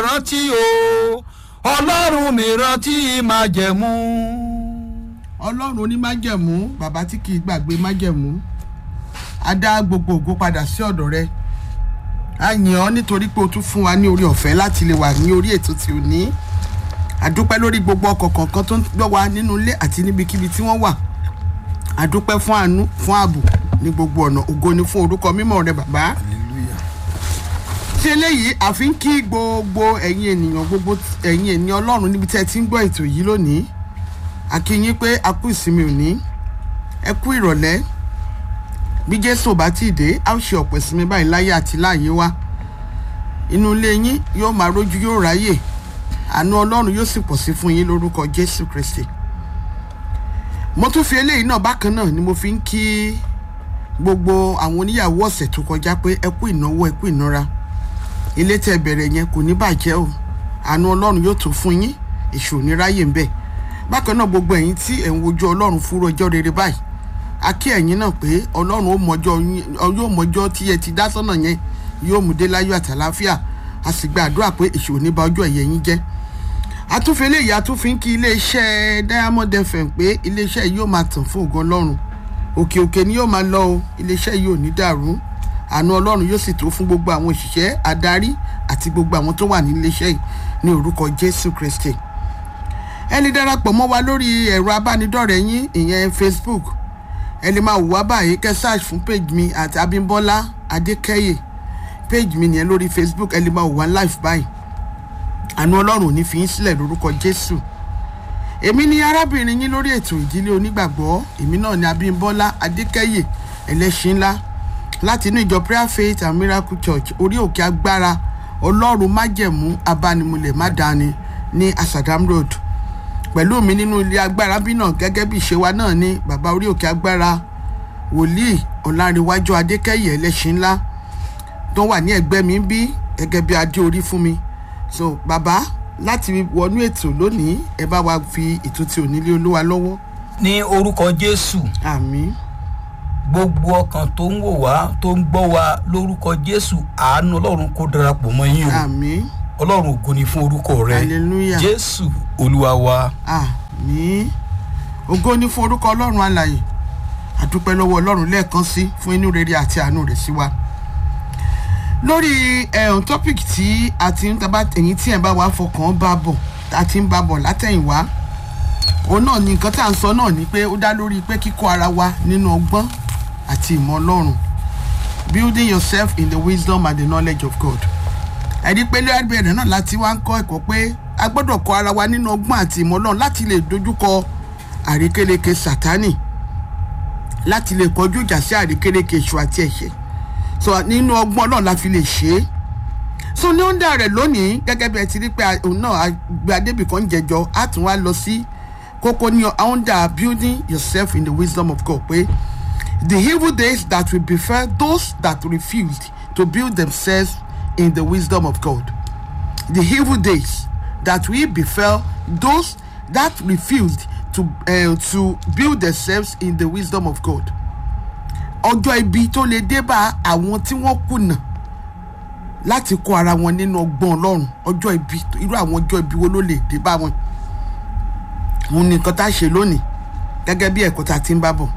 rántí o ọlọ́run mi rántí májẹ̀mú. ọlọ́run onímájẹ̀mú bàbá tí kì í gbàgbé májẹ̀mú á dá gbogbo ògo padà sí ọ̀dọ̀ rẹ a yìn ọ́ nítorí pé o tún fún wa ní orí ọ̀fẹ́ láti lè wà ní orí ètò tí o ní àdúpẹ́ lórí gbogbo ọkọ̀ kọ̀ọ̀kan tó ń gbọ́ wa nínú ilé àti níbikíbi tí wọ́n wà àdúpẹ́ fún àánú fún ààbò ní gbogbo ọ̀nà ògo ni fún orúkọ mímọ́ rẹ bàbá ṣe eléyìí àfi ń kí gbogbo ẹ̀yin ènìyàn gbogbo ẹ̀yin ènìyàn ọlọ́run níbi tí ẹ ti ń gbọ́ ètò yìí lónìí a kí yín pé a kú ìsinmi òní ẹ kú ìrọ̀lẹ́ bí jésù bá tí ì dé a ó ṣe ọ̀pọ̀ ìsinmi báyìí láyé àti láàyè wa inú ilé yín yóò máa rójú yóò ráyè àánú ọlọ́run yóò sì pọ̀ sí fún yín lórúkọ jésù kristi mo tún fi eléyìí náà bákan náà ni mo fi ń kí gbogbo àwọn oníyàwó ọ̀sẹ̀ tó kọjá pé ẹ kú ìnáwó ẹ kú ìnara ilé tẹ bẹ̀rẹ̀ yẹn kò ní bàjẹ́ o àánú ọlọ́run yóò tó fún yín èṣù ò ní ráyè ń bẹ̀ bákan náà gbogbo ẹ̀yin tí ẹ̀ ń wojú ọlọ́run fúnra ọjọ́ rere báyìí a kí ẹ̀yin náà pé ọlọ́run ó mọjọ́ yín yóò mọjọ́ tí ẹ ti dá sọ́nà yẹn yóò mú dé láyọ̀ àtàláfíà a sì gba àdúrà pé èṣù ò ní ba ọjọ́ ẹ̀yẹ yín jẹ́ àtúnfẹ́ eléyìí àtúnfin kí iléeṣẹ́ diamond fm pé iléeṣẹ́ yìí yóò máa tàn fún ògo ọlọ́run òkè òkè ni yóò máa lọ o iléeṣẹ́ yìí ò ní dàrú àánú ọlọ́run yóò sì tó fún gbogbo àwọn òṣìṣẹ́ adarí àti gbogbo àwọn tó wà ní iléeṣẹ́ yìí ní orúkọ jésù kristi ẹ lè darapọ̀ mọ́ wa lórí ẹ̀rọ abánidọ́rẹ̀ẹ́ yín ìyẹn facebook ẹ lè máa wò wá báyìí kẹ́ search fún page mi àti abimbola adékẹ́yè page mi nìyẹn lórí facebook ẹ lè máa wò wá live báyìí àánú ọlọ́run ò ní fi yín sílẹ̀ lórúkọ jésù èmi ni arábìnrin yín lórí ètò ìdílé onígbàgbọ́ èmi náà ni abimbola adékẹ́yè ẹlẹ́ṣin ńlá láti inú ìjọ prayer faith and miracle church orí òkè agbára ọlọ́run májẹ̀mú abánimulẹ̀ mádàáni ní asadam road pẹ̀lú mi nínú ilé agbára bí náà gẹ́gẹ́ bí ìṣe wa náà ní bàbá orí òkè agbára wòlíì ọ̀làǹrẹ̀wájú adékẹ́yẹ ẹlẹ́ṣin ńlá tó wà ní ẹgbẹ́ mi bí gẹ́gẹ́ bí adé orí fún mi so bàbá láti wọnú ètò lónìí ẹ bá wa fi ètò tí ò nílé olúwa lọ́wọ́ ní orúkọ jésù àmín gbogbo ọkàn tó ń wò wá tó ń gbọ́ wa lórúkọ jésù àánú ọlọ́run kó darapọ̀ mọ́ yín o àmín ọlọ́run ògo ni fún orúkọ rẹ hallelujah jésù olúwa wa àmín ògo ní fún orúkọ ọlọ́run alàyè àdúpẹ́ lọ́wọ́ ọlọ́run lẹ́ẹ̀kan sí fún inú rere àti àánú rẹ̀ sí wa lórí ẹ̀hún topic tí a ti ń taba ẹ̀yìn tí ẹ̀ bá wa fọkàn bá bọ̀ a ti ń bá bọ̀ látẹ̀yìnwá òun náà ni nǹkan tá à ń sọ náà ni pé ó dá lórí pé kíkọ́ ara wa nínú ọgbọ́n àti ìmọ̀ ọlọ́run building yourself in the wisdom and the knowledge of God ẹ̀rí pé lẹ́ẹ̀bẹ̀rẹ̀ náà láti wá ń kọ́ ẹ̀kọ́ pé a gbọ́dọ̀ kọ́ ara wa nínú ọgbọ́n àti ìmọ̀ ọlọ́run láti lè dojúkọ àrékérekè sátánì láti lè kọjú ìjà sí àrékérekè èṣù àti ẹ̀ṣẹ̀ so nínú ọgbọ́n ọlọ́run la fi lè ṣe é so ní ọ̀ndà rẹ̀ lónìí gẹ́gẹ́ bí ẹ ti rí pé òun náà gbé adébì kan jẹjọ á tún wá lọ sí kókó ní ọ̀ndà building yourself in the wisdom of God pé the evil days that will befell those that refused to build themselves in the wisdom of God the evil days that will befell those that refused to uh, to build themselves in the wisdom of God ọjọ́ ibi tó lè dé bá àwọn tí wọ́n kùnà láti kó ara wọn nínú ọgbọ́n ọlọ́run ọjọ́ ibi irú àwọn ọjọ́ ibi wo ló lè dé bá wọn òun ni nǹkan tá a ṣe lónìí gẹ́gẹ́ bí ẹ̀kọ́ tá a ti ń bá bọ̀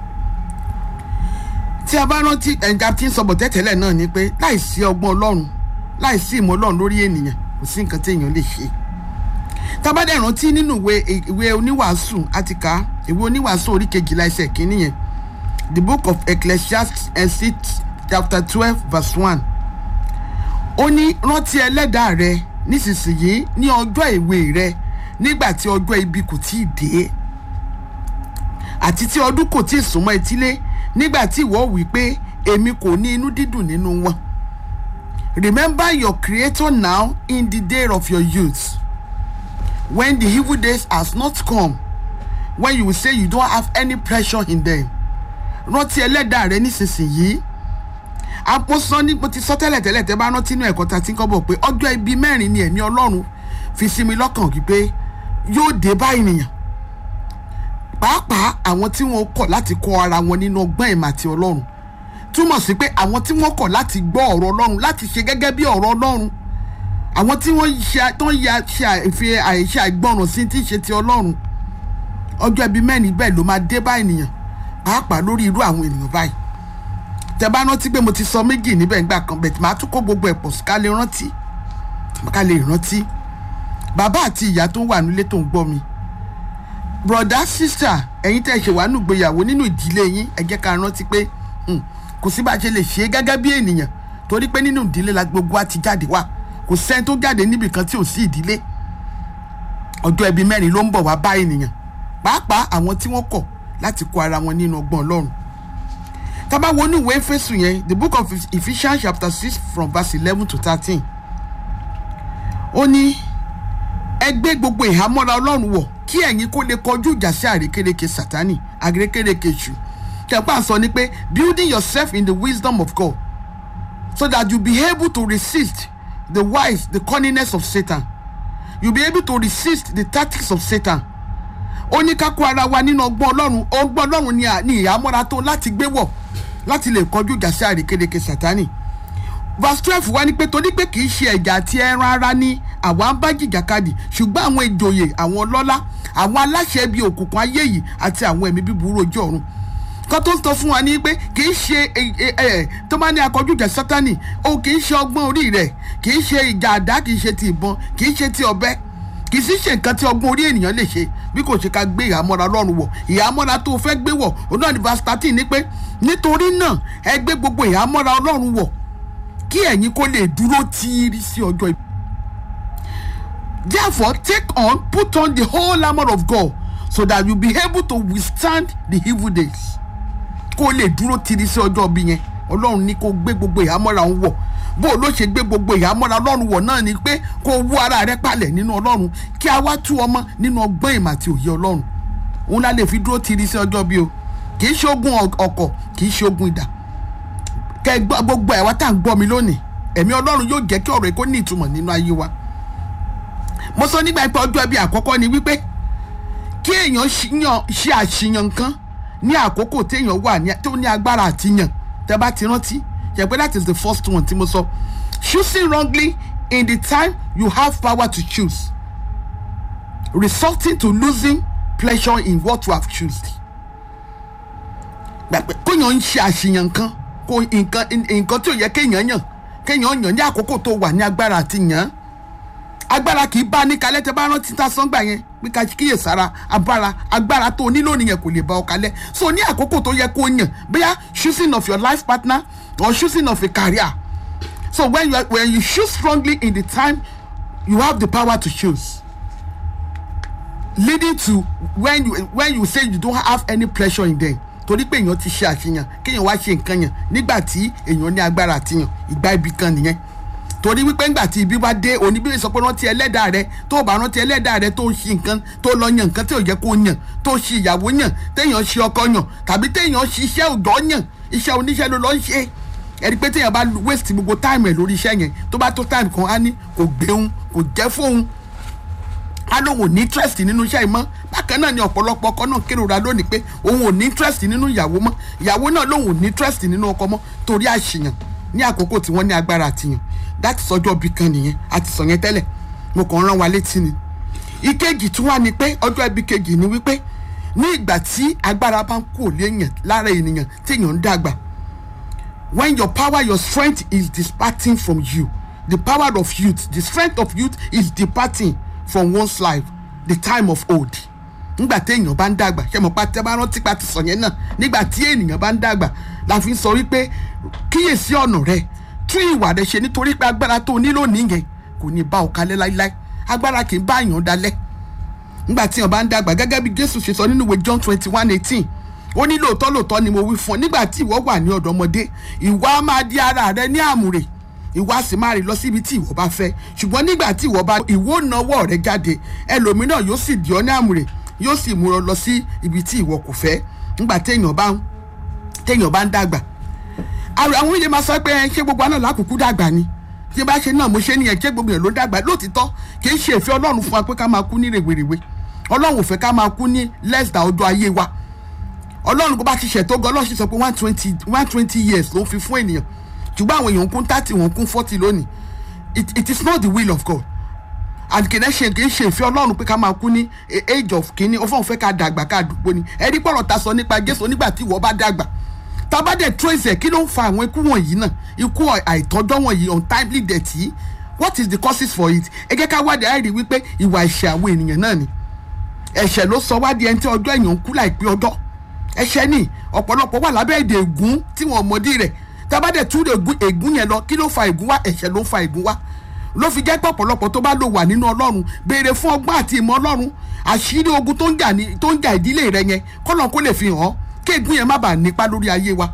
tí a bá rántí ẹ̀ǹgà tí ń sọ̀bọ̀ tẹ́tẹ̀lẹ̀ náà ni pé láìsí ọgbọ́n ọlọ́run láìsí ìmọ̀ ọlọ́run lórí ènìyàn kò sí nǹkan tí èèyàn lè ṣe tábàdà rántí nínú ìwé ìwé oníwàásù àti ká ìwé oníwàásù orí kejìlá ẹsẹ̀ kínní yẹn the book of ecclesiastes chapter twelve verse one ó ní rántí ẹlẹ́dàá rẹ nísinsìnyí ní ọjọ́ ìwé rẹ nígbà tí ọjọ́ ibi kò tí ì dé àti tí ọdún kò tí ì súnmọ́ etílé nígbà tí ìwọ wí pé èmi kò ní inú dídùn nínú wọn remember your creator now in the day of your youth when the evil days has not come when you will say you don't have any pressure in them rántí ẹlẹ́dàá rẹ nísinsìnyí àpòsọ ní mo ti sọ tẹ́lẹ̀ tẹ́lẹ̀ tẹ́ bá rántí inú ẹ̀kọ́ ta ti ń kọ́ bọ̀ pé ọjọ́ ibi mẹ́rin ni ẹ̀mí ọlọ́run fi sí mi lọ́kàn wípé yóò dé bá ènìyàn pàápàá àwọn tí wọn kọ̀ láti kọ́ ara wọn nínú ọgbọ́n ìmọ̀ àti ọlọ́run túmọ̀ sí pé àwọn tí wọ́n kọ̀ láti gbọ́ ọ̀rọ̀ ọlọ́run láti ṣe gẹ́gẹ́ bí ọ̀rọ̀ ọlọ́run àwọn tí wọ́n ṣe tó ń ya ṣe àìfi àìṣe àìgbọràn sí tí ń ṣe ti ọlọ́run ọjọ́ ẹbí mẹ́rin bẹ́ẹ̀ ló máa dé bá ènìyàn pàápàá lórí irú àwọn ènìyàn báyìí tẹ bá rántí pé mo ti sọ méjì níbẹ̀ ńgbà kan bẹ̀tì máa tún kó gbogbo ẹ̀ pọ̀ sí ká lè rántí ká lè rántí bàbá àti ìyá tó ń wà nílé tó ń gbọ́ mi broda sista ẹ̀yin tẹ́ ṣe wà nù gbéyàwó nínú ìdílé yín ẹ jẹ́ ká rántí pé hmm, kò sí bá a ṣe lè ṣe é gẹ́gẹ́ bí ènìyàn torí pé nínú ìdílé la gbogbo wa ti jáde wá kò sẹ́ni tó jáde níbì kan tí ò sí ìdílé ọjọ́ ẹbí mẹ́rin ló ń bọ̀ wá bá ènìyàn pàápàá àwọn tí wọ́n kọ̀ láti kó ara wọn nínú ọgbọ́n ọlọ́run tá bá wo ní ìwé Éfésù yẹn the book of Ephesians chapter six from verse eleven to thirteen ó ní ẹ gbé gbogbo ìhámọ́ra ọlọ́run wọ̀ kí ẹ̀yin kó lè kọjú ìjà sí àrékérekè sátánì àrékérekè èṣù kẹpà sọ ni pé building yourself in the wisdom of God so that you be able to resist the wise the cunningness of Satan you be able to resist the tactics of Satan ó ní ká kó ara wa nínú ọgbọ́n ọlọ́run ọgbọ́n ọlọ́run ni à- ni ìhámọ́ra tó láti gbé wọ̀ láti lè kọjú ìjà sí àrékérekè sátánì verse twelve wá ní pé torí pé kì í ṣe ẹ̀já àti ẹran ara ní àwa ń bá jìjàkadì ṣùgbọ́n àwọn ìjòyè àwọn ọlọ́lá àwọn aláṣẹ bíi òkùnkùn ayé yìí àti àwọn ẹ̀mí bíburú ojú ọ̀run kan tó ń sọ fún wa ní pé kì í ṣe ẹ ẹ ẹ tó bá ní akọjú ìjà sátani o kì í ṣe ọgbọ́n orí rẹ̀ kì í ṣe ìjà àdá kì í ṣe ti ìbọn kì í ṣe ti ọ̀bẹ kì í sì ṣe nǹkan tí ọgbọ́n orí ènìyàn lè ṣe bí kò ṣe ká gbé ìhámọ́ra ọlọ́run wọ̀ ìhámọ́ra tó o fẹ́ gbé wọ̀ òun náà ní verse thirteen ní pé nítorí náà ẹ gbé gbogbo ìhámọ́ra ọlọ́run wọ̀ kí ẹ̀yin kó lè dúró tíírí sí ọjọ́ ibi. therefore take on put on the whole armour of God so that you be able to withstand the evil days. kó o lè dúró tíírí sí ọjọ́ ibi yẹn ọlọ́run ní kó o gbé gbogbo ìhámọ́ra òun wọ̀ bó o ló ṣe gbé gbogbo ìhámọ́ra ọlọ́run wọ̀ náà ni pé kó o wú ara rẹ palẹ̀ nínú ọlọ́run kí a wá tú ọmọ nínú ọgbọ́n ìmọ̀ àti òye ọlọ́run òun la lè fi dúró tíírí sí ọjọ́ bí o kì í ṣe ogun ọkọ̀ kì í ṣe ogun idà kẹ gbọ́ gbogbo ẹ̀ wá tá à ń gbọ́ mi lónìí ẹ̀mí ọlọ́run yóò jẹ́ kí ọ̀rọ̀ yìí kó ní ìtumọ̀ nínú ayé wa mo sọ nígbà pé ọjọ́ ẹbí àkọ́kọ́ ni wípé kí èèyàn ṣíyàn- ṣe àṣìyàn nǹkan ní àkókò téèyàn wà ní tó ní agbára àti yàn tẹ bá ti rántí ṣe pé that is the first one tí mo sọ choosing wrongly in the time you have power to choose resulting to losing pleasure in what you have chosen gbàgbé kóyàn ń ṣe àṣìyàn nǹkan kó nǹkan nǹkan tí ò yẹ kéèyàn yàn kéèyàn yàn ní àkókò tó wà ní agbára àti yàn án agbára kì í bá ní kalẹ̀ tẹ bá rántí ta sọ́ngbà yẹn pé ká kíyè sára agbára agbára tó o nílò nìyẹn kò lè bá ọ kalẹ̀ so ní àkókò tó yẹ kó yàn bóyá choosing of your life partner or choosing of a career so when you are, when you choose strongly in the time you have the power to choose leading to when you when you say you don't have any pleasure in them torí pé èèyàn ti ṣe àṣeyàn kéèyàn wá ṣe nǹkan yàn nígbà tí èèyàn ní agbára àtìyàn ìgbà ibi kan nìyẹn torí wípé ńgbà tí ibi bá dé oníbílẹ̀ sọ pé rántí ẹlẹ́dàá rẹ tó o bá rántí ẹlẹ́dàá rẹ tó ṣe nǹkan tó lọ yàn nǹkan tí ò yẹ kó yàn tó ṣe ìyàwó yàn téèyàn ṣe ọkọ yàn tàbí téèyàn ṣe iṣẹ́ òjọ́ yàn iṣẹ́ oníṣẹ́ ló lọ ń ṣe ẹni pé téèyàn bá waste gbogbo time ẹ̀ lórí iṣẹ́ yẹn tó bá tó time kan á ní kò gbéhùn kò jẹ́ fóun á lóun ò ní interest nínú iṣẹ́ ìmọ̀ bákan náà ni ọ̀pọ̀lọpọ̀ ọkọ náà kérora lónìí pé òun ò ní interest nínú ìyàwó mọ́ ìyàwó náà lóun ò ní interest nínú ọkọ mọ́ torí àṣìyàn ní àkókò tí wọ́n ní agbára àtìyàn láti sọjọ́ bí kan nìyẹn àti sọ yẹn tẹ́lẹ̀ mo kàn ń rán wa létí ni ìkejì tún wà ní pé ọjọ́ ibi kejì ni wípé ní ìgbà tí agbára bá ń kú òlé èèyàn lára ènìyàn tí èèyàn ń dàgbà when your power your strength is departing from you the power of youth the strength of youth is departing from one's life the time of old nígbà tí èèyàn bá ń dàgbà ṣe mọ̀ pa tẹ́ bá rántí pa ti sọ yẹn náà nígbà tí ènìyàn bá ń dàgbà la fi ń sọ wípé kíyèsí ọ̀nà rẹ tún ìwà rẹ ṣe nítorí pé agbára tó o nílò nìyẹn kò ní bá ọ kalẹ̀ láíláí agbára kì í bá èèyàn dalẹ̀ nígbà tí èèyàn bá ń dàgbà gẹ́gẹ́ bí Jésù ṣe sọ nínú ìwé John twenty one eighteen ó ní lóòótọ́ lóòótọ́ ni mo wí fún ọ nígbà tí ìwọ wà ní ọ̀dọ́mọdé ìwọ á máa di ara rẹ ní àmùrè ìwọ á sì máa rìn lọ síbi tí ìwọ bá fẹ́ ṣùgbọ́n nígbà tí ìwọ bá ìwọ nawọ́ rẹ jáde ẹlòmíràn yóò sì di ọ ní àmùrè yóò sì mú ọ lọ sí ibi tí ìwọ kò fẹ́ nígbà téèyàn bá ń téèyàn bá ń dàgbà àwọn àwọn ilé máa sọ pé ẹ, ṣé gbogbo àná làkùkù dàgbà ni tí bá ṣe náà mo ṣe nìyẹn ṣé gbogbo yẹn ló dàgbà lóòtítọ́ kì í ṣe ìfẹ́ ọlọ́run fún wa pé ká máa kú ní rèwerèwe ọlọ́run ò fẹ́ ká máa kú ní less than ọjọ́ ayé wa ọlọ́run kó bá ti ṣètò gan ọlọ́run sì sọ pé one twenty one twenty years ló ń fi fún ènìyàn ṣùgbọ́n àwọn èèyàn ń kún thirty wọ́n ń kún forty lónìí it, it is not the will of God and kì í ṣe kì í ṣe ìfẹ́ ọlọ́run pé ká máa kú ní age of kìíní ó fọ́n fẹ́ ká dàgbà ká dùgbò ni ẹni pọ̀rọ̀ ta sọ nípa jésù nígbà tí ìwọ bá dàgbà tábà dẹ̀ trace ẹ̀ kí ló ń fa àwọn ikú wọ̀nyí náà ikú àìtọ́jọ́ wọ̀nyí untimely death yìí what is the causes for it ẹ jẹ́ ká wádìí àìrí wípé ìwà ẹ̀ṣẹ̀ àwọn ènìyàn náà ni ẹ̀ṣẹ̀ ló sọ wádìí ẹni tí ọjọ́ èèyàn ń kú láìpẹ́ ọjọ́ ẹ̀ṣẹ̀ ni ọ̀pọ̀lọpọ̀ wà lábẹ́ èdè ègún tí wọ́n mọ̀dí rẹ̀ tábà dẹ̀ tú ègún yẹn lọ kí ló fa ègún wá ẹ̀ṣẹ̀ ló fa ègún wá ló fi jẹ́ pé ọ̀pọ̀lọpọ̀ tó bá lò wà nínú ọlọ́run béèrè fún ọgbọ́n àti ìmọ̀ ọlọ́run àṣírí ogun tó ń jà ní tó ń jà ìdílé rẹ yẹn kọ́nà kó lè fi hàn kí ègún yẹn má bàa nípa lórí ayé wa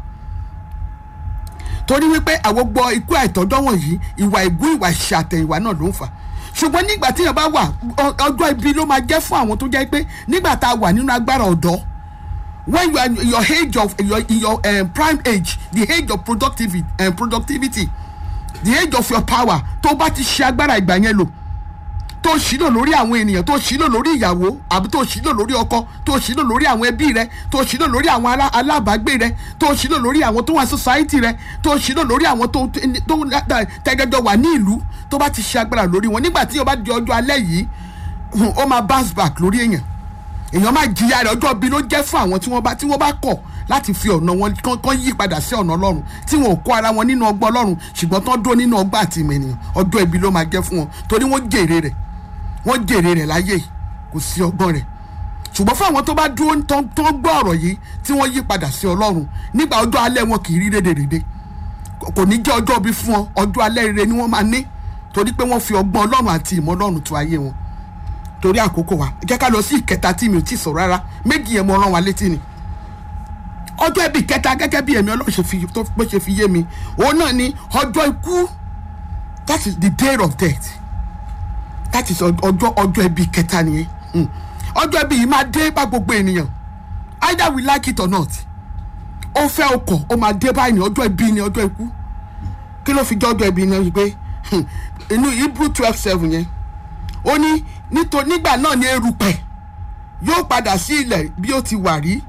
torí wípé àwọn gbọ́ ikú àìtọ́jọ́ wọ̀nyí ìwà ègún ìwà ìṣàtẹ̀yìnwá náà ló ń fà ṣùgbọ́n nígbà tí yẹn bá wà ọjọ́ ibi ló máa jẹ́ fún àwọn tó jẹ́ pé nígbà tá a wà nínú agbára ọ̀dọ́ when you are in your age of your in your um, prime age the age of productivity um, productivity the age of your power tó bá ti ṣe agbára ìgbà yẹn lò tó ṣílò lórí àwọn ènìyàn tó ṣílò lórí ìyàwó àbí tó ṣílò lórí ọkọ tó ṣílò lórí àwọn ẹbí rẹ tó ṣílò lórí àwọn alábàágbé rẹ tó ṣílò lórí àwọn tó wà society rẹ tó ṣílò lórí àwọn tó tẹgẹjọ wà ní ìlú tó bá ti ṣe agbára lórí wọn nígbà tí o bá di ọjọ́ alẹ́ yìí ó máa bounce back lórí èèyàn èèyàn máa jìyà rẹ ọjọ́ bí ló jẹ́ fún àwọn tí wọ́n bá tí wọ́n bá kọ̀ láti fi ọ̀nà wọn kán yí padà sí ọ̀nà ọlọ́run tí wọn ò kó ara wọn nínú ọgbọ́n ọlọ́run ṣùgbọ́n tán dúró nínú ọgbà àti ìmọ̀ ènìyàn ọjọ́ ibi ló máa jẹ́ fún wọn torí wọ́n jèrè rẹ̀ wọ́n jèrè rẹ̀ láyé kò sí ọgbọ́n rẹ̀ ṣùgbọ́n fún àwọn tó bá dúró tó ń gbọ́ ọ̀rọ̀ yìí tí wọ́n yí padà sí ọlọ́run nígbà ọjọ́ alẹ́ wọn kì í rí rédèrèdè kò ní jẹ́ ọjọ́ bí fún wọn ọjọ́ alẹ́ rere ni wọ́n máa ní torí pé wọ́n fi ọgbọ́n ọlọ́run àti ìmọ̀ ọlọ́run tó ayé wọn torí àkókò wa jẹ́ ká lọ sí ìkẹta tí mi ò tí ì sọ rárá méjì yẹn mo rán wa létí ni ọjọ́ ibi kẹta gẹ́gẹ́ bí ẹ̀mí ọlọ́run ṣe fi tó bó ṣe fi yé mi òun náà ni ọjọ́ ikú that is the day of death that is ọjọ́ ọjọ́ ibi kẹta nìyẹn ọjọ́ ibi yìí máa dé bá gbogbo ènìyàn either we like it or not ó fẹ́ ọkọ̀ ó máa dé báyìí ní ọjọ́ ibi ní ọjọ́ ikú kí ló fi jẹ́ ọjọ́ ibi náà wípé inú hebrew twelve seven yẹn ó ní nítorí nígbà náà ní erùpẹ̀ yóò padà sí ilẹ̀ bí ó ti wà rí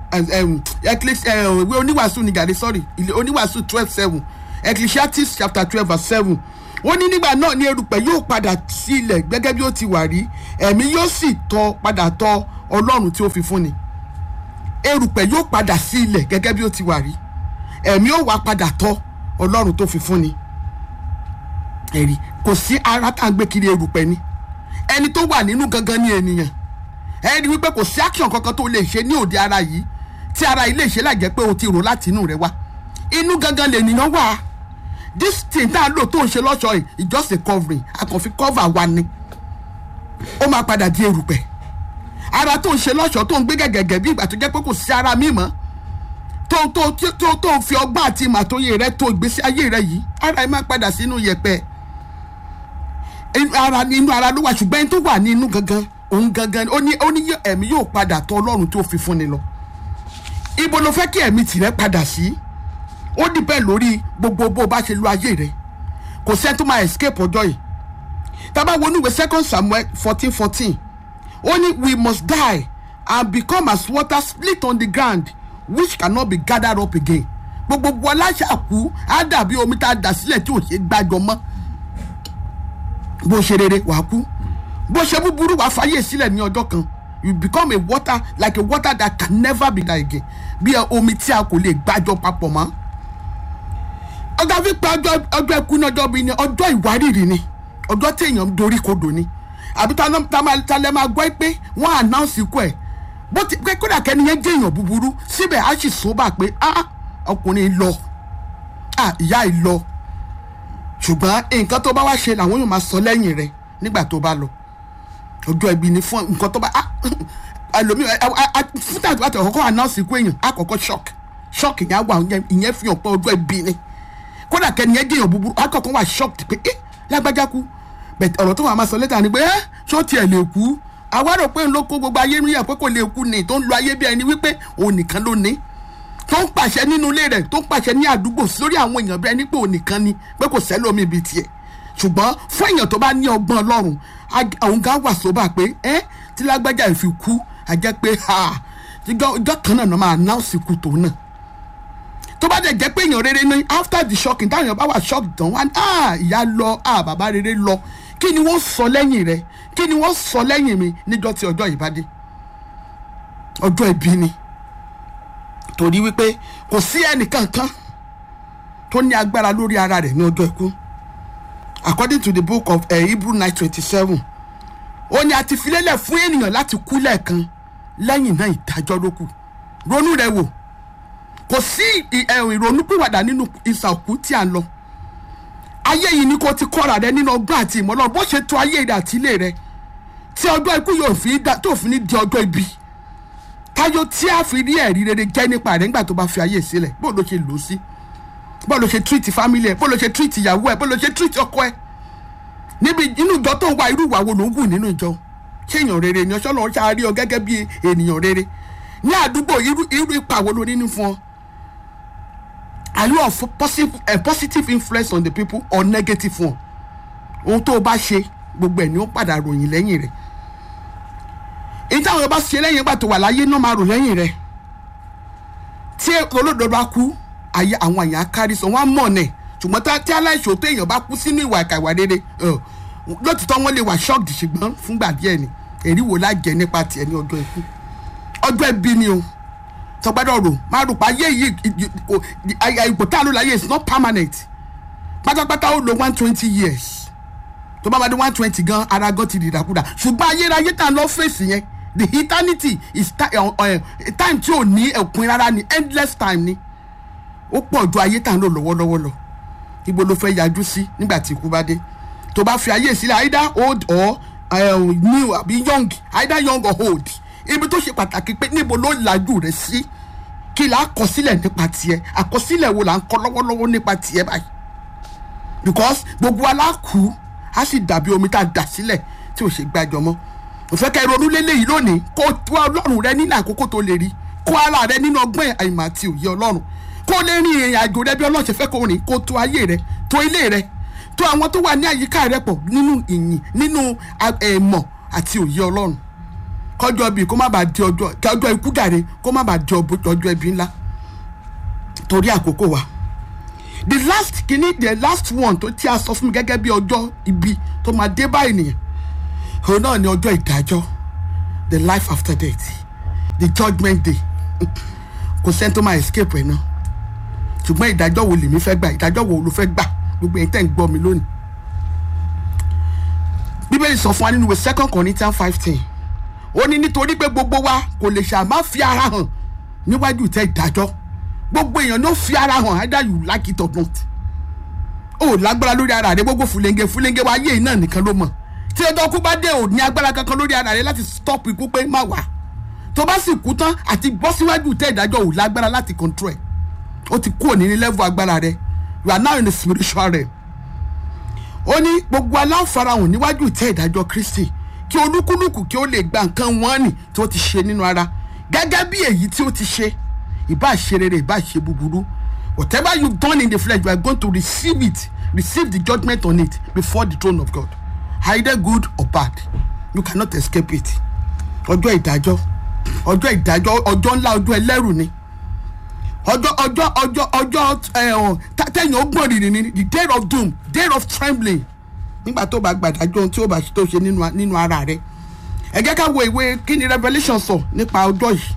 ìwé oníwàásù ní gàdé sorry oníwàásù twelve seven ecclesiastes chapter twelve verse seven ó ní nígbà náà ní erùpẹ̀ yóò padà sí ilẹ̀ gẹ́gẹ́ bí ó ti wà rí ẹ̀mí yóò sì tọ́ padà tọ̀ ọlọ́run tí ó fi fún ni erùpẹ̀ yóò padà sí ilẹ̀ gẹ́gẹ́ bí ó ti wà rí ẹ̀mí yóò wá padà tọ̀ ọlọ́run tó fi fún ni ẹ̀rí kò sí ara tá à ń gbé kiri erùpẹ̀ ni ẹni tó wà nínú gangan ní ènìyàn ẹni wípé kò sí action kankan tó lè ṣe ní òde ara yìí tí ara yìí lè ṣe láì jẹ́ pé o ti rò láti inú rẹ wá inú gangan lè nìyàn wà this thing tá a lò tó ń ṣe lọ́ṣọ̀ọ́ yìí it's just a covering a kàn fi cover wa ni ó máa padà di erùpẹ̀ ara tó ń ṣe lọ́ṣọ̀ọ́ tó ń gbé gẹ̀gẹ̀gẹ̀ bí ìgbà tó jẹ́ pé kò sí ara mi mọ́ tó tó tó tó ń fi ọgbọ́n àti ìmọ̀ àtòyè rẹ tó ìgbésí ayé rẹ yìí ara yìí máa padà sínú yẹ̀pẹ̀ ara inú ara ló wà ṣùgbọ́n ẹni tó wà ní inú gangan òun gangan ó ní ó ní ẹ̀mí yóò padà tọ̀ ọlọ́run tó fi fún ni lọ ibo ló fẹ́ kí ẹ̀mí tìrẹ padà sí ó dìbẹ́ lórí gbogbo bó o bá ṣe lu ayé rẹ kò sẹ́ni tó máa escape ọjọ́ yìí tábà wo níwèé second samuel fourteen fourteen ó ní we must die and become as water split on the ground which cannot be gathered up again gbogbo aláṣà kú á dàbí omi tá a dà sílẹ̀ tí ò ṣe gbàjọ mọ́ bó ṣe rere wàá kú bó ṣe búburú wàá fàyè sílẹ̀ ní ọjọ́ kan you become a water like a water that can never be that again bí omi tí a kò lè gbàjọ papọ̀ mọ́ ọjọ́ fipá ọjọ́ ẹkú ní ọjọ́ bíi ní ọjọ́ ìwárìrì ni ọjọ́ tí èèyàn dorí kodò ni àbí ta lẹ́ máa gbọ́ pé wọ́n announce ikú ẹ̀ bó ti pé kódà kẹ́ni yẹn jẹ́ èèyàn búburú síbẹ̀ á sì sóbà pé ah ọkùnrin lọ ah ìyá ì lọ ṣùgbọ́n nǹkan tó bá wá ṣe làwọn yóò máa sọ lẹ́yìn rẹ̀ nígbà tó bá lọ ọjọ́ ẹbí ni fún nǹkan tó bá ẹlòmíì fún tàbí àti ọ̀kọ́kọ́ announce ikú èèyàn àkọ́kọ́ shock shock yẹn wà ìyẹn fi hàn pé ọjọ́ ẹbí ni kódà kẹ́ni yẹn jẹ́yàn búburú àkọ́kọ́ wà shocked pé ẹ́ lágbájá kú bẹ̀tẹ̀ ọ̀rọ̀ tó wà máa sọ lẹ́tà ni pé ẹ́ ṣó tiẹ̀ lè kú àwa rò pé ń ló kó gbogbo ayé rí ẹ̀ pé kò lè kú ni tó ń lo ayé bí ẹni wípé òun nìkan ló ní tó ń pàṣẹ nínú ilé rẹ̀ tó ń pàṣẹ ní àdúgbò lórí àwọn èèyàn bí ẹni pé òun nìkan ni pé kò sẹ́lómi ibi tiẹ̀ ṣùgbọ́n fún èèyàn tó bá ní ọgbọ́n ọlọ́run àwọn gan wà sóbà pé ẹ́ tí lágbájá ìfi kú àjẹ́ pé ìjọ kan náà máa náà sì kú tòun náà tó bá dẹ̀ jẹ́ pé èèyàn rere ní after the shocking táwọn èèyàn bá wà shock tán wá ní ah ìyá lọ ah bàbá rere lọ kí ni wọ́n sọ lẹ́yìn rẹ̀ kí ni wọ́n sọ lẹ́yìn mi níjọ́ tí ọjọ́ yìí bá dé ọjọ́ ìbí ni torí wípé kò sí ẹnìkankan tó ní agbára lórí ara rẹ̀ ní ọjọ́ ikú according to the book of uh, hebrew nine twenty seven ó ní a ti filélẹ̀ fún ènìyàn láti kú lẹ́ẹ̀kan lẹ́yìn náà ìdájọ́ ló kù ronú rẹ wò kò sí ìrònúpìwàdà nínú ìsà òkú tí a ń lọ ayé yìí ni kò ti kọ́ra rẹ nínú ọgbọ́n àti ìmọ̀ náà bó ṣe tó ayé rẹ àti ilé rẹ tí ọjọ́ ikú yóò fi dá tó fi ní di ọjọ́ ibi táyọ̀ tí a fi rí ẹ̀rí rere jẹ́ nípa rẹ̀ nígbà tó bá fi ayé sílẹ̀ bó ló ṣe lò ó sí bó ló ṣe treat family ẹ̀ bó ló ṣe treat ìyàwó ẹ̀ bó ló ṣe treat ọkọ ẹ̀ níbi inú ìjọ tó ń wá irú ìwà wo ló ń wù nínú ìjọ ṣé èèyàn rere ni ọṣọ lọ́wọ́ ṣáà rí ọ gẹ́gẹ́ bí ènìyàn rere ní àdúgbò irú irú ipa wo ló ní ní fún ọ are you of positive, a positive influence on the people or negative one ohun tó o bá ṣe gbogbo ẹ̀ ni ó padà ròyìn lẹ́yìn rẹ̀ èyí táwọn ọba ṣe lẹ́yìn ìgbà tó wà láyé náà máa rò lẹ́yìn rẹ̀ tí olódodo bá kú àyè àwọn àyàn kárí sọ wọn á mọ̀ nẹ̀ ṣùgbọ́n tí aláìṣòótọ́ èèyàn bá kú sínú ìwà ìkà ìwà rere lótìtọ́ wọn lè wà shocked ṣùgbọ́n fúngbà díẹ̀ ni èrí wo lájẹ nípa tiẹ̀ ní ọjọ́ ikú ọjọ́ ẹbí ni o tọgbádọ̀ rò má rò pa ayé yìí ipò tá a lò láyé is not permanent pátápátá ó lo one twenty years tó bá bá dé one twenty gan ara gan ti dìdàkudà ṣùgbọ́n ayérayé tá a lọ fèsì yẹn the eternity is time tí ò ní ẹ̀kún rárá ni endless time ni ó pọ̀ ju ayé tá a lò lọ́wọ́lọ́wọ́ lọ ibo ló fẹ́ yájú sí nígbà tí ikú bá dé tó bá fi ayé sílẹ̀ either old or uh, new àbí young either young or old ibi tó ṣe pàtàkì pé níbo ló làjú rẹ sí kí là á kọ sílẹ̀ nípa tiẹ̀ àkọsílẹ̀ wo là ń kọ lọ́wọ́lọ́wọ́ nípa tiẹ̀ báyìí because gbogbo aláàkú á sì dàbí omi tá a dà sílẹ̀ tí ò ṣe gbàjọ mọ́ òfẹ́ kẹ́ ronú lélẹ́yìí lónìí kó wá ọlọ́run rẹ nínú àkókò tó lè rí kó ara rẹ nínú ọgbọ́n àìmọ̀ àti òye ọlọ́run kó lè rin ìrìn àjò rẹ bí ọlọ́run ṣe fẹ́ kó rìn kó tó ayé rẹ tó ilé rẹ tó àwọn tó wà ní àyíká rẹ pọ̀ nínú ìyìn nínú ẹ̀mọ̀ àti òye ọlọ́run kọjọ bíi kó má bàa di ọjọ́ kọjọ ikú gàre kó má bàa di ọjọ́ ẹbí ńlá torí àkókò wa the last kìíní the last one tó tí a sọ fún mi gẹ́gẹ́ bí ọjọ́ ibi tó máa dé bá ènìyàn òun náà ni ọjọ́ ìdájọ́ the life after death the judgement day kò sẹ́ni tó máa escape ẹ̀ náà ṣùgbọ́n ìdájọ́ wo lèmi fẹ́ gbà ìdájọ́ wo ló fẹ́ gbà gbogbo ẹ̀yin tẹ́ ń gbọ́ mi lónìí bíbélì sọ fún wa nínú ìwé second corinthians five ten ó ní nítorí pé gbogbo wa kò lè ṣàmá fi ara hàn níwájú tẹ ìdájọ́ gbogbo èèyàn ló fi ara hàn either you like it or not ó lágbára lórí ara rẹ gbogbo fúlẹ́ńgẹ fúlẹ́ńgẹ wa ayé náà nìkan ló mọ̀ tí ọjọ́ kú bá dé ò ní agbára kankan lórí ara rẹ láti stop ikú pé má wà tó bá sì kú tán àti bọ́ síwájú tẹ ìdájọ́ ò lágbára láti control ẹ̀ ó ti kúrò ní level agbára rẹ you are now in the spiritual realm ó ní gbogbo aláǹfarahàn níwájú tẹ ìdájọ́ Kristi kí olúkúlùkù kí ó lè gba nǹkan wọn nì tí ó ti ṣe nínú ara gẹ́gẹ́ bí èyí tí ó ti ṣe ìbá ṣe rere ìbá ṣe búburú whatever you done in the flesh you are going to receive it receive the judgement on it before the throne of God either good or bad you cannot escape it ọjọ́ ìdájọ́ ọjọ́ ìdájọ́ ọjọ́ ńlá ọjọ́ ẹlẹ́rù ni ọjọ́ ọjọ́ ọjọ́ ọjọ́ tẹ̀yìn ọgbọ̀n rìnrìn ni the day of doom day of trembling nígbà tó bá gbàdájọ́ ohun tí ó bá tó ṣe nínú ara rẹ ẹ jẹ́ ká wo ìwé kí ni revolution sọ nípa ọjọ́ yìí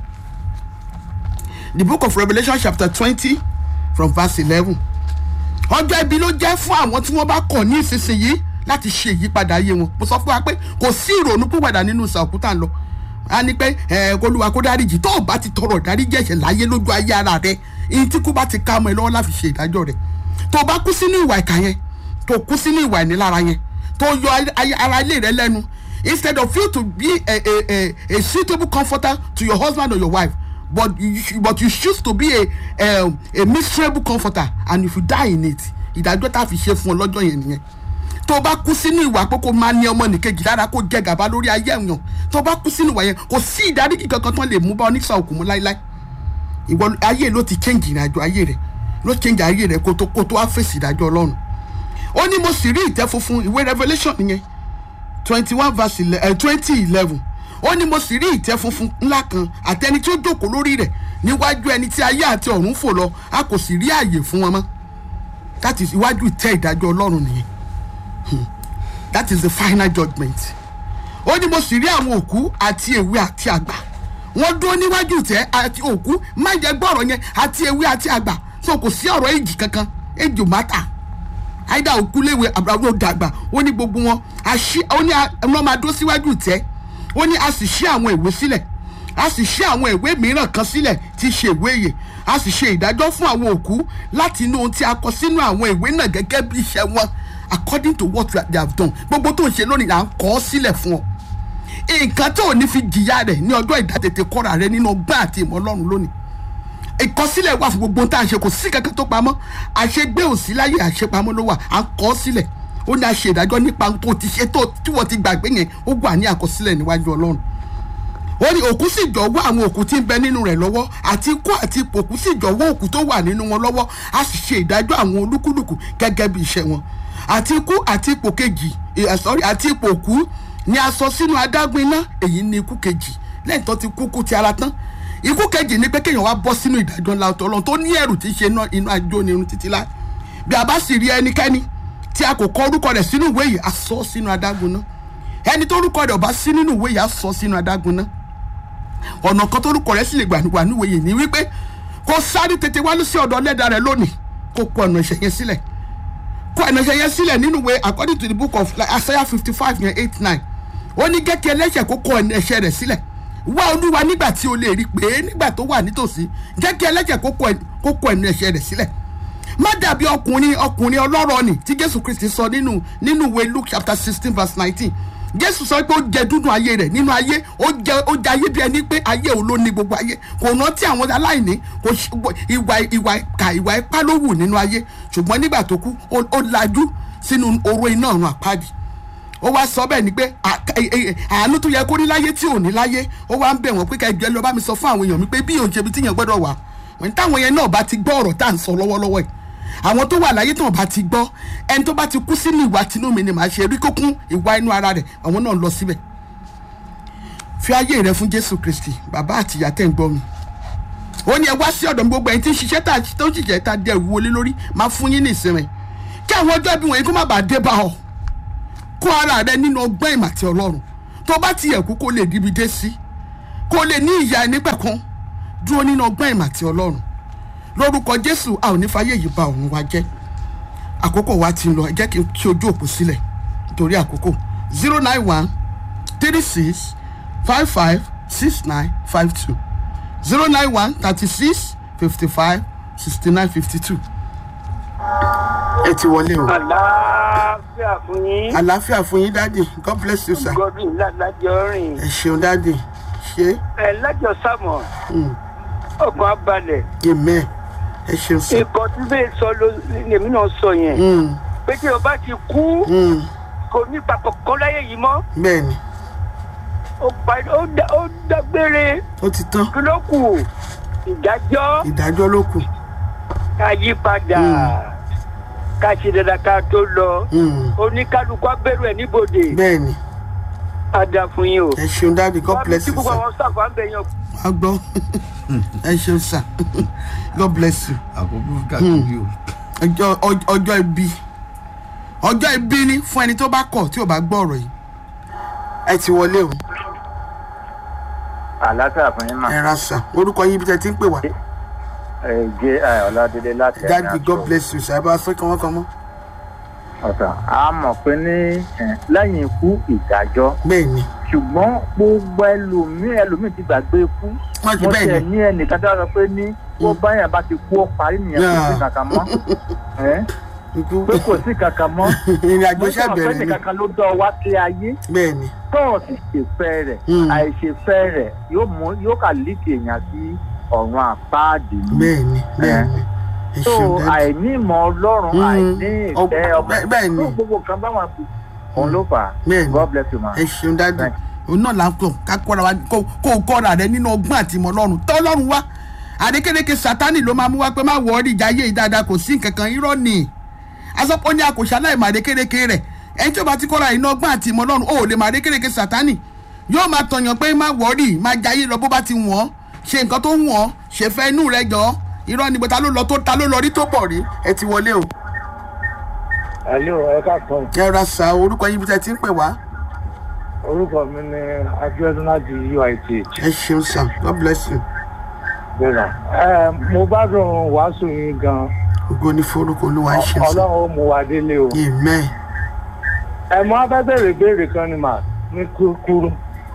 the book of revolution chapter twenty from verse eleven ọjọ́ ibi ló jẹ́ fún àwọn tí wọ́n bá kọ̀ ní ìsinsìnyí láti ṣe ìyípadà ayé wọn mo sọ fún wa pé kò sí ìrònú púpàdà nínú ìsàkútà lọ a ní pé ẹ kólúwa kó dáríjì tó o bá ti tọrọ dáríjì ẹ̀ṣẹ̀ láyé lójú ayé ara rẹ èyí tí kú bá ti ká ọmọ ẹ lọ́wọ́ láti ṣe ìdájọ́ rẹ tó o bá kú sínú ìwà ìkà yẹn tó kú sínú ìwà ìnilára yẹn tó yọ ara ilé rẹ lẹ́nu instead of you to be a a a a suitable comforter to your husband or your wife but you but you choose to be a a, a miserable comforter and if you die in it ìdájọ́ tá a fi ṣe fún ọ lọ́jọ́ yẹn nìyẹn tó o bá kú sínú ìwà pé kó máa ní ọmọ nìkejì lára kó jẹ gàba lórí ayé ẹ̀yàn tó o bá kú sínú ìwà yẹn kò sí ìdáríjì kankan tó lè mú bá oníṣà òkú mú láíláí ìwọ ayé ló ti change ìrìnàjò ayé rẹ ló change ayé rẹ kó tó kó tó wá fèsì ìdájọ́ ọlọ́run ó ní mo sì rí ìtẹ́ funfun ìwé revelation nìyẹn twenty one verse twenty eleven ó ní mo sì rí ìtẹ́ funfun ńlá kan àtẹni tí ó jókòó lórí rẹ̀ níwájú ẹni tí ayé àti ọ̀run fò lọ a kò sì rí àyè fún wọn mọ́ that is iwájú ìtẹ́ ìdájọ́ ọlọ́run nìyẹn Hmm. that is the final judgment ó ní mo sì rí àwọn òkú àti èwe àti àgbà wọ́n dúró níwájú ìtẹ́ àti òkú má jẹ́ gbọ́rọ̀ yẹn àti èwe àti àgbà so kò sí ọ̀rọ̀ èjì kankan èjì ò má tà àìdá òkú léwe àbúrò dàgbà ó ní gbogbo wọn àṣì ó ní wọn máa dúró síwájú ìtẹ́ ó ní a sì ṣí àwọn ìwé sílẹ̀ a sì ṣí àwọn ìwé mìíràn kan sílẹ̀ tí í ṣe ìwé ìyè a sì ṣe ìdájọ́ fún àwọn òkú láti inú ohun tí a kọ sínú àwọn ìwé náà gẹ́gẹ́ bí iṣẹ́ wọn according to what they have done gbogbo tó ń ṣe lónìí là ń kọ́ ọ́ sílẹ̀ fún ọ nǹkan tó ò ní fi jìyà rẹ̀ ní ọjọ́ ìdátètè kọ́ra rẹ nínú ọgbà àti ìmọ̀ ọlọ́run lónìí ìkọsílẹ̀ wà fún gbogbo ohun tá à ń ṣe kò sí kankan tó pamọ́ àṣegbé òsì láyé àṣepamọ́ ló wà à ń kọ́ sílẹ̀ ó ní a ṣe ìdájọ́ nípa ohun tó ti ṣe tó tí wọ́n ti gbàgbé yẹn ó wà ní àkọsílẹ̀ níwájú ọlọ́run ó ní òkú sì jọ̀wọ́ àwọn òkú tí ń bẹ nínú rẹ̀ lọ́wọ́ àti ikú àti ipò òkú sì jọ̀wọ́ òkú tó wà nínú wọn lọ́wọ́ a sì ṣe ìdájọ́ àwọn olúkúlùkù gẹ́gẹ́ bí iṣẹ́ wọn àti ikú àti ipò kejì eh, sorry àti ipò òkú ni a sọ sínú adágún iná èyí ni ikú kejì lẹ́yìn tó ti kú kú ti ara tán ikú kejì ni pé kéèyàn wá bọ́ sínú ìdájọ́ ńlá ọ̀tọ̀ ọlọ́run tó ní ẹ̀rù tí í ṣe iná inú ajó ni irun títí láì bí a bá sì rí ẹnikẹ́ni tí a kò kọ orúkọ rẹ̀ sínú ìwé yìí a sọ sínú adágún náà ẹni tó orúkọ rẹ̀ ò bá sí nínú ìwé yìí a sọ sínú adágún náà ọ̀nà kan tó orúkọ rẹ̀ sì lè gbà wà níwèé yìí ni wípé kó sáré tètè wá sí ọ̀dọ̀ ọlẹ́dà rẹ̀ lónìí kó kọ ọ̀nà ìṣẹ̀ yẹn sílẹ̀ kó ọ̀nà ìṣẹ̀ yẹn sílẹ̀ nínú ìwé according to the book of like, Isaiah fifty five yẹn eight nine ó ní gẹ́gẹ́ ẹlẹ́ṣẹ̀ kó kọ ọ̀nà ẹ̀ṣẹ̀ rẹ̀ sílẹ̀ wá olúwa nígbà tí o lè rí pé nígbà tó wà nítòsí gẹ́gẹ́ ẹlẹ́ṣẹ̀ kó kọ ọ̀nà ẹ̀ṣẹ̀ rẹ̀ sílẹ̀ má dàbí ọkùnrin ọkùnrin ọlọ́rọ̀ ni tí jésù kristi sọ nínú nínú ìwé luke chapter sixteen verse nineteen jésù sọ pé ó jẹ dúdú ayé rẹ̀ nínú ayé ó jẹ ó jẹ ayé bí ẹni pé ayé òun ló ní gbogbo ayé kò rántí àwọn aláìní kò ṣe ìwà ìwà ìkà ìwà ipá ló wù nínú ayé ṣùgbọ́n nígbà tó kú ó ó lajú sínú oró iná ọ̀run àpáàdì ó wá sọ bẹ́ẹ̀ ni pé àánú tó yẹ kó ní láyé tí ò ní láyé ó wá ń bẹ̀ wọ́n pé kẹjọ lọ bá mi sọ fún àwọn èèyàn mi pé bí òun ṣe bi tíyàn gbọ́dọ̀ wà wọ́n táwọn yẹn náà bá ti gbọ́ ọ̀rọ̀ tá à ń sọ lọ́wọ́lọ́wọ́ yìí àwọn tó wà láyé tán bá ti gbọ́ ẹni tó bá ti kú sínú ìwà tinú mi ni màá ṣe rí kókún ìwà inú ara rẹ̀ àwọn náà lọ síbẹ̀ fi ayé rẹ fún jésù kristi bàbá àti ìyá tẹ̀ ń gbọ́ mi ó ní ẹ wá sí ọ̀dọ̀ mi gbogbo ẹni tí ń ṣiṣẹ́ tá tó ń ṣiṣẹ́ tá dẹ̀ wọlé lórí máa fún yín ní ìsinmi kí àwọn ọjọ́ ibi wọ̀nyí kó má bàa dé bá ọ kó ara rẹ nínú ọgbọ́n ìmọ̀ àti ọlọ́run tó bá ti yẹ kú kó lè dibi dé sí kó lè ní ìyá ẹni pẹ̀kún dúró nínú ọgbọ́n ìmọ̀ àti ọlọ́run lórúkọ jésù a ò ní fàyè yìí ba òun wa jẹ́ àkókò wa ti ń lọ ẹ jẹ́ kí n kí ojú òpó sílẹ̀ nítorí àkókò zero nine one three six five five six nine five two zero nine one thirty six fifty five sixty nine fifty two. ẹ ti wọlé o. àlàáfíà fún yín. àlàáfíà fún yín dáàdì god bless you sir. godwin lájọ rìn. ẹ ṣeun dáàdì ṣe. ẹ lájọ sámọ. ọkàn abalẹ̀. amen ẹ ṣeun sir. nǹkan tí bẹ́ẹ̀ sọ ló lèmi náà sọ yẹn. Mm, pé tí o bá ti kú mm, kò ní papọ̀ kan láyé yìí mọ́. bẹ́ẹ̀ni ó parí ó dá- ó dágbére ó ti tán kí ló kù ìdájọ́ ìdájọ́ ló kù. ká yí padà ká ṣe dandan ká tó lọ Mm, oníkálukú abẹ́rù ẹ̀ níbodè bẹ́ẹ̀ni á dá fún yín o. ẹ ṣeun dáàdì god wọ́n bless tí you gbogbo sir. àwọn sáfà ń bẹ̀ yan a gbọ́ ẹ ṣeun sir god bless you. àkókò kàkiri o. ọjọ́ ọj- ọjọ́ ibi ọjọ́ ibi ni fún ẹni tó bá kọ̀ tí ò bá gbọ́ ọ̀rọ̀ yìí ẹ ti wọlé o àlàáfíà fún yín mà. ẹ ra sà orúkọ yín ibi tẹ́ ti ń pè wá ẹ jẹ ọládélé láti ẹ̀yìn dáàdì god àṣọ. bless you sir ẹ bá fẹ́ kàn wọ́n kàn mọ́ ọ̀tàn a mọ̀ pé ní ẹ̀, lẹ́yìn ikú ìdájọ́ bẹ́ẹ̀ ni ṣùgbọ́n gbogbo ẹlòmíì ẹlòmíì ti gbàgbé ikú. wọ́n ti mo bẹ́ẹ̀ tẹ̀ ni ní ẹnìkan tó sọ pé ní bó báyàn bá ti kú ó parí nìyẹn kò sí Yeah. kankan mọ́ Ẹ̀, ikú pé kò sí kankan mọ́. ìrìn àjò mo ṣẹ̀ sọ pé bẹ̀rẹ̀ ni nìkankan ló dán wá sí ayé bẹ́ẹ̀ ni tọ́ọ̀ sì ṣèfẹ́ rẹ̀ Mm. àìṣèfẹ́ rẹ̀ yóò mú yóò kà líkì èèyàn sí ọ̀run àpáàdì ni. bẹ́ẹ̀ ni bẹ́ẹ̀ ni ẹ so ṣeun dáàdì àìní ìmọ̀ ọlọ́run Mm. àìní Ọ- ìfẹ́ ọmọ bẹ́ẹ̀- bẹ́ẹ̀ ni. tó gbogbo kan bá wọn fi òun ló fà á bẹ́ẹ̀ ni god bless you ma. ẹ ṣeun dáàdì Thank òun náà là ń kọ ká kọ́ra wa kó kó o kọ́ra rẹ nínú ọgbọ́n àti ìmọ̀ ọlọ́run tọ́ ọlọ́run wá àdékéréke sátánì ló máa mú wá pé má wọ ọ́rí ìjà ayé yìí dáadáa kò sí nǹkan kan irọ́ ni asọ́pọ̀ ní àkòṣe aláìmọ̀ àdékéréke rẹ̀ ẹni tí ó bá ti kọ́ra nínú ọgbọ́n àti ìmọ̀ ọlọ́run ó lè mọ àdékéréke sátánì yóò máa tọ̀yàn pé má wọ́ọ̀rì má jayé lọ bó bá ti wọ̀n ṣe nǹkan tó wọ̀n ṣèfẹ́ inú rẹ jọ irọ́ ni bó ta ló lọ tó ta ló lọ rí tó pọ̀ rí ẹ ti wọlé o. Hello, ẹ káàkiri. ẹ ra sa orúkọ yín bí tẹ ti ń pè wá. Orúkọ mi ni Abiodun láti UIT. ẹ ṣeun sir god bless you. Bẹ́ẹ̀ni. Ẹ mo gbádùn wàásù yín gan. ògo ni forúkọ olúwa ẹ ṣeun sir. Ọlọ́run ó mú wa délé o. amen. Ẹ mọ afẹ́ bèrè ìbéèrè kan ni mà ní kúrú.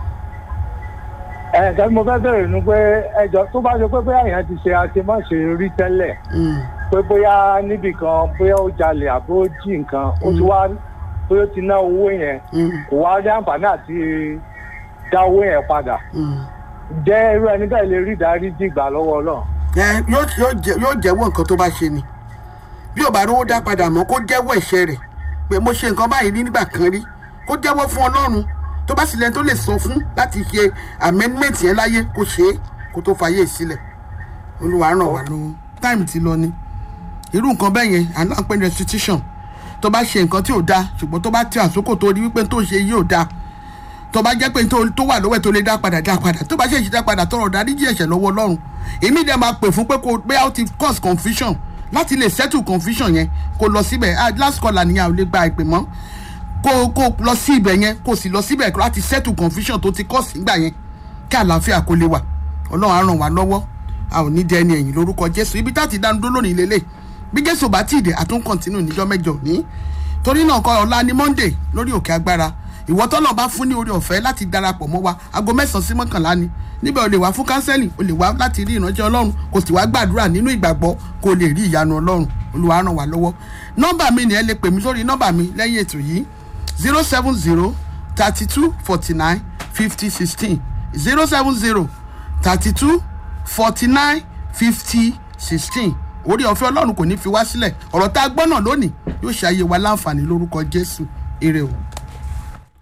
Ẹ ǹkan tí mo fẹ́ bèrè ni pé ẹjọ́ tó bá ṣe pé bóyá èèyàn ti ṣe àṣemáṣe rí tẹ́lẹ̀ Mm. pé bóyá níbì kan bóyá ó jalè àbó jí nǹkan ó ti wá bóyá ó ti ná owó yẹn Mm. kò wá rí àǹfààní àti dá owó yẹn padà. Mm. jẹ́ irú ẹni bẹ́ẹ̀ lè rí ìdáríjì gbà lọ́wọ́ Ọlọ́run. ẹ yóò yóò jẹ- yóò jẹ́wọ́ nǹkan tó bá ṣe ni bí ò bá rówó dá padà mọ́ kó jẹ́wọ́ ẹ̀ṣẹ̀ rẹ̀ pé mo ṣe nǹkan báyìí ní nígbà kan rí kó jẹ́wọ́ fún ọlọ́run tó bá sì lẹ́ni tó lè sọ fún láti ṣe amendment yẹn láyé kó ṣe é kó tó fàyè sílẹ̀ olúwa ràn wá lọ́wọ́ time ti lọ ni irú nǹkan bẹ́ẹ̀ yẹn àná pé restitution tó bá ṣe nǹkan tí ò dáa ṣùgbọ́n tó bá ti àsókò tó rí wípé tó ṣe yìí ò dáa tó bá jẹ́ pé tó tó wà lọ́wọ́ ẹ̀ tó lè dá padà dá padà tó bá ṣe ìṣẹ́dá padà tọrọ dáríjì ẹ̀ṣẹ̀ lọ́wọ́ ọlọ́run èmi dẹ̀ máa pè fún pé kó bóyá ó ti cause confusion láti lè settle confusion yẹn kó lọ síbẹ̀ ah last caller nìyà ò lè gba ìpè mọ́ kó kó lọ sí ibẹ̀ yẹn kó sì lọ síbẹ̀ láti settle confusion tó ti cause nígbà yẹn kí àlàáfíà kó lè wà ọlọ́run á ràn wá lọ́wọ́ a ò ní dẹ ẹni ẹ̀yìn lórúkọ jésù ibi tá a ti dánu dó lónìí lélẹ̀ bí jésù bá tí ì dé àtún kọ́ntínú níjọ́ mẹ́jọ ní torí náà kọ́ ọ̀la ní monday lórí òkè agbára ìwọ tọ́lọ̀ bá fún ní orí ọ̀fẹ́ láti darapọ̀ mọ́ wa aago mẹ́sàn-án sí mọ́kànlá ni níbẹ̀ o lè wá fún kánsẹ́lì o lè wá láti rí ìránṣẹ́ ọlọ́run kò sì wá gbàdúrà nínú ìgbàgbọ́ kó o lè rí ìyanu ọlọ́run olúwa ràn wá lọ́wọ́ nọ́mbà mi ni ẹ lè pè mí sórí nọ́mbà mi lẹ́yìn ètò yìí zero seven zero thirty two forty nine fifty sixteen zero seven zero thirty two forty nine fifty sixteen orí ọ̀fẹ́ ọlọ́run kò ní fi wá sílẹ̀ ọ̀rọ̀ tá a gbọ́ náà lónìí yóò ṣe ayé wa láǹfààní lórúkọ jésù ire o.